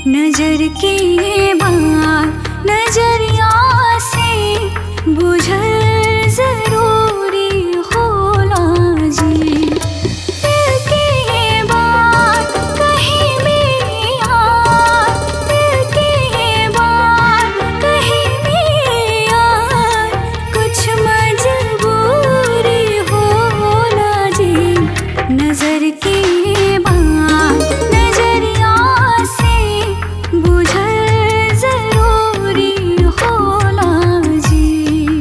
नजर के बात नजरिया से बुझल जरूरी होला जी दिल के बात कहीं भी यार दिल के बात कहीं भी यार कुछ मजबूरी होला जी नजर के बात नजरिया से बुझल जरूरी होला जी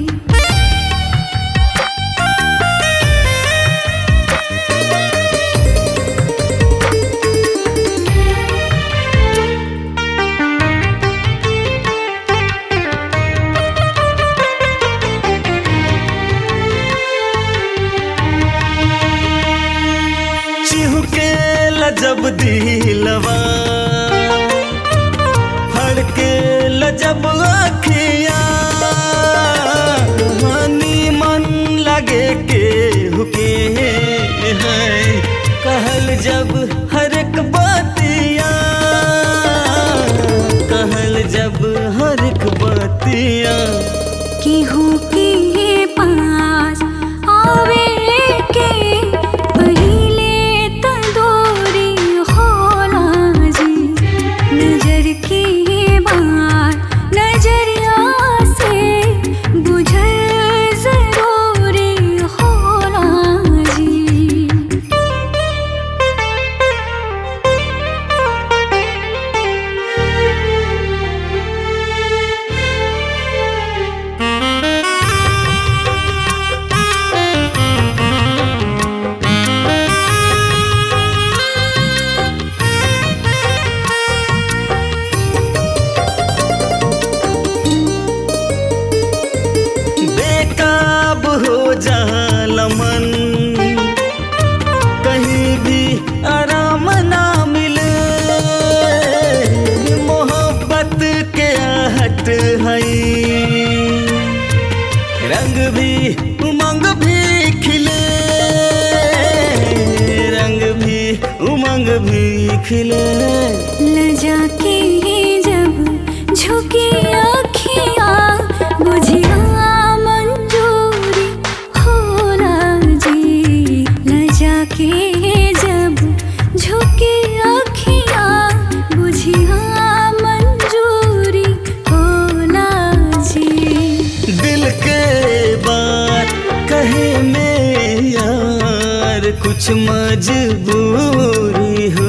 चिहुके लजब दिलवा फड़के लजब अखिया मनी मन लगे के हुके है कहल जब हर एक बातिया कहल जब हर एक बातिया केहू के पास आवे के पहिले तंदूरी होला जी नजर के बात नजरिया से बुझल जरूरी होला जी बेकाब हो जाला मन कहीं भी आराम ना मिले मोहब्बत के आहट है रंग भी उमंग भी खिले रंग भी उमंग भी खिले लजा के जब झुकी अखिया बुझिया मंजूरी होला जी लजा के जब झुकी अखिया बुझिया मंजूरी होला जी दिल के बात कहे में यार कुछ मजबूरी हो